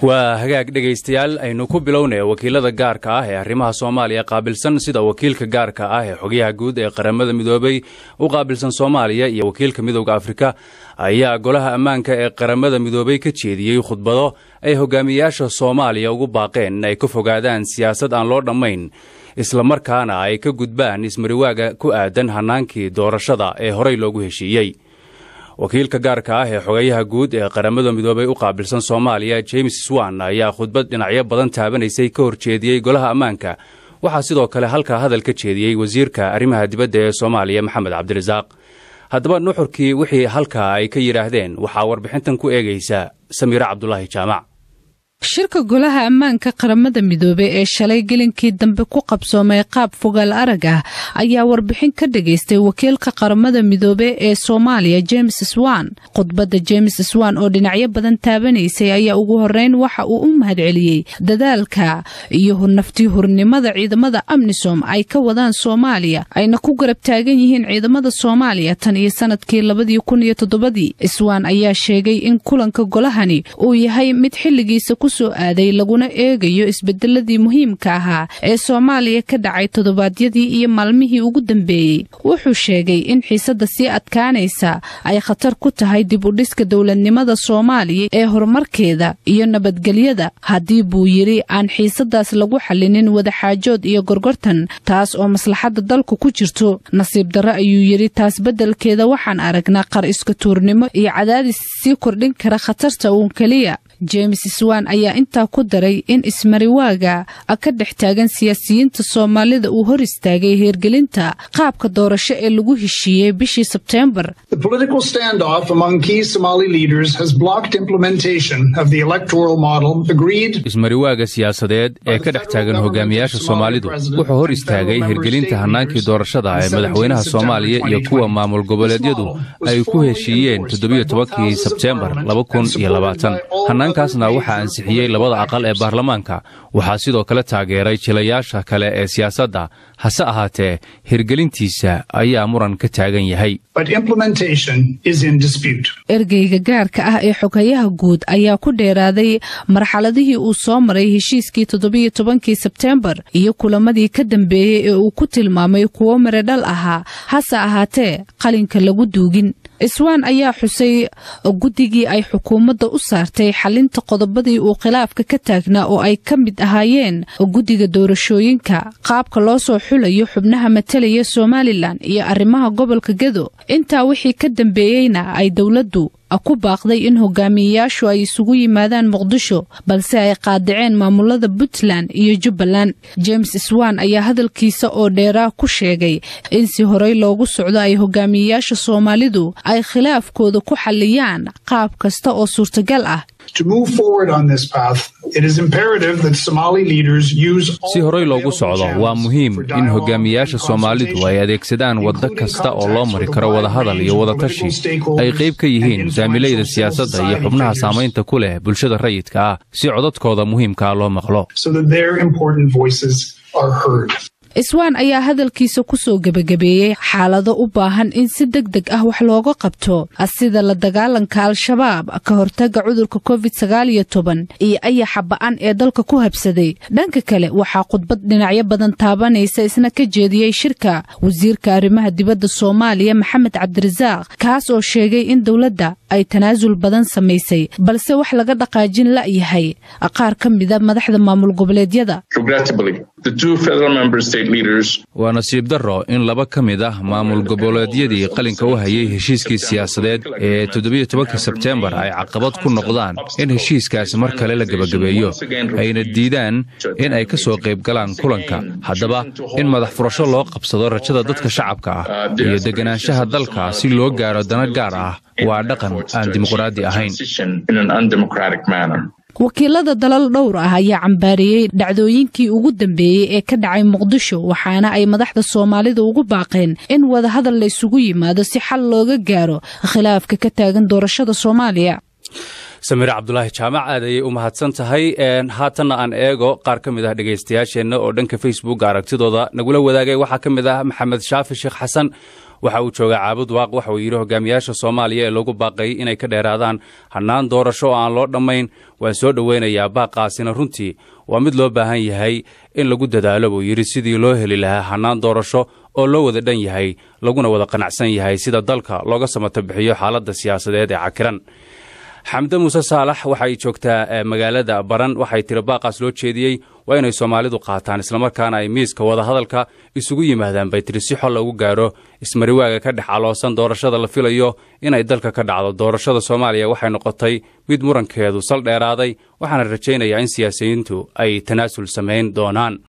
waa hagaag dhegaystayaal aynu ku bilownay wakiilada gaarka ah ee arrimaha soomaaliya qaabilsan sida wakiilka gaarka ah ee xogyaha guud ee qaramada midoobay u qaabilsan soomaaliya iyo wakiilka midowda afrika ayaa golaha ammaanka ee qaramada midoobay ka jeediyey khudbado ay hogaamiyayaasha soomaaliya ugu baaqeen in ay ka fogaadaan siyaasad aan loo dhammayn islamarkaana ay ka gudbaan ismariwaaga ku aadan hannaankii doorashada ee horey loogu heshiiyey wakiilka gaarka ah ee xogeyaha guud ee qaramada midoobay u qaabilsan soomaaliya james swan ayaa khudbad dhinacyo badan taabanaysay ka horjeediyey golaha ammaanka waxaa sidoo kale halkaa hadal ka jeediyey wasiirka arrimaha dibadda ee soomaaliya maxamed cabdirasaaq haddaba nuxurkii wixii halkaa ay ka yidhaahdeen waxaa warbixintan ku eegaysa samiire cabdulaahi jaamac shirka golaha ammaanka qaramada midoobe ee shalay gelinkii dambe ku qabsoomay qaab fogaal arag ah ayaa warbixin ka dhagaystay wakiilka qaramada midoobe ee soomaaliya james swan khudbadda james swan oo dhinacyo badan taabanaysay ayaa ugu horeyn waxa uu u mahadceliyey dadaalka iyo naftii hurnimada ciidamada amnisom ay ka wadaan soomaaliya ayna ku garab taagan yihiin ciidamada soomaaliya tan iyo sanadkii labadii kun iyo toddobadii swan ayaa sheegay in kulanka golahani uu yahay mid xilligiisa soo aaday laguna eegayo isbedeladii muhiimka ahaa ee soomaaliya ka dhacay toddobaadyadii iyo maalmihii ugu dambeeyey wuxuu sheegay in xiisadda sii adkaanaysa ay khatar ku tahay dib u dhiska dowladnimada soomaaliya ee horumarkeeda iyo nabadgelyada haddii buu yidhi aan xiisadaas lagu xallinin wadaxaajood iyo gorgortan taas oo maslaxadda dalku ku jirto nasiib darro ayuu yidhi taas beddelkeeda waxaan aragnaa qar iska tuurnimo iyo cadaadis sii kordhin kara khatarta uun keliya james swan ayaa intaa ku daray in ismariwaaga ka dhex taagan siyaasiyiinta soomaalida uu hor istaagay heergelinta qaabka doorasho ee lagu heshiiyey bishii sebteembar ismariwaaga siyaasadeed ee ka dhex taagan hogaamiyaasha soomaalidu wuxuu hor istaagay hirgelinta hannaankii doorashada ee madaxweynaha soomaaliya iyo kuwa maamul goboleedyadu ay ku heshiiyeen toddobiyo tobankii sebteembar hannaankaasna waxaa ansixiyey labada aqal ee baarlamaanka waxaa sidoo kale taageeray jilayaasha kale ee siyaasadda hase ahaatee hirgelintiisa ayaa muran ka taagan yahay ergeyga gaarka ah ee xogayaha guud ayaa ku dheeraaday marxaladihii uu soo maray heshiiskii toddobiyo tobankii sebteembar iyo kulamadii ka dambeeyey ee uu ku tilmaamay kuwo miredhal ahaa hase ahaatee qalinka lagu duugin iswaan ayaa xusay guddigii ay xukuumadda u saartay xalinta qodobadii uu khilaafka ka taagnaa oo ay ka mid ahaayeen guddiga doorashooyinka qaabka loo soo xulayo xubnaha matalaya somalilan iyo arrimaha gobolka gedo intaa wixii ka dambeeyeyna ay dowladdu ku baaqday in hogaamiyeyaashu ay isugu yimaadaan muqdisho balse ay qaadaceen maamulada puntland iyo jubbaland james swan ayaa hadalkiisa oo dheeraa ku sheegay in si horey loogu socdo ay hogaamiyeyaasha soomaalidu ay khilaafkooda ku xalliyaan qaab kasta oo suurtagal ah si horey loogu socdo waa muhiim in hogaamiyayaasha soomaalidu ay adeegsadaan waddo kasta oo loo mari karo wadahadal iyo wadatashi ay qayb ka yihiin saamilayda siyaasadda iyo xubnaha saamaynta ku leh bulshada rayidka ah si codadkooda muhiimkaa loo maqlo iswaan ayaa hadalkiisa ku soo gebagabeeyey xaalado u baahan in si deg deg ah wax looga qabto sida la dagaalanka al-shabaab ka hortaga cudurka covid sagaaliyo toban iyo ayaxa ba'an ee dalka ku habsaday dhanka kale waxaa khudbad dhinacyo badan taabanaysa isna ka jeediyey shirka wasiirka arrimaha dibadda soomaaliya maxamed cabdirasaaq kaas oo sheegay in dowladda ay tanaasul badan samaysay balse wax laga dhaqaajin la'yahay qaar ka mida madaxda maamul goboleedyada waa nasiib darro in laba ka mid ah maamul goboleedyadii qalinka u hayay heshiiskii siyaasadeed ee toddobiyo tobanka sebteembar ay caqabad ku noqdaan in heshiiskaasi mar kale la gebagabeeyo ayna diidaan in ay ka soo qayb galaan kulanka haddaba in madax furasho loo qabsado rajada dadka shacabka ah iyo deganaanshaha dalka si loo gaaro dana gaar ah waa dhaqan aan dimuqraadi ahayn wakiilada dalal dhowr ah ayaa cambaariyey dhacdooyinkii ugu dambeeyey ee ka dhacay muqdisho waxaana ay madaxda soomaalida ugu baaqeen in wadahadal la isugu yimaado si xal looga gaaro khilaafka ka taagan doorashada soomaaliya samiire cabdulaahi jaamac aad ayay u mahadsan tahay haatanna aan eego qaar ka mid ah dhegaystayaasheenna oo dhanka facebook aragtidooda nagula wadaagay waxaa ka mid ah maxamed shaafi sheekh xasan waxa uu joogaa caabud waaq waxa uu yidhi hogaamiyaasha soomaaliya ee lagu baaqay inay ka dheeraadaan hannaan doorasho oo aan loo dhammayn waan soo dhoweynayaa baaqaasina runtii waa mid loo baahan yahay in lagu dadaalo buu yidhi sidii loo heli lahaa hannaan doorasho oo loo wada dhan yahay laguna wada qanacsan yahay sida dalka looga samato bixiyo xaaladda siyaasadeed ee cakiran xamde muuse saalax waxay joogtaa magaalada baran waxay tiri baaqaas loo jeediyey waa inay soomaalidu qaataan islamarkaana ay miiska wadahadalka isugu yimaadaan bay tiri si xol loogu gaaro ismariwaaga ka dhex caloosan doorashada la filayo inay dalka ka dhacdo doorashada soomaaliya waxay noqotay mid murankeedu sal dheeraaday waxaana rajaynayaa in siyaasiyiintu ay tanaasul samayn doonaan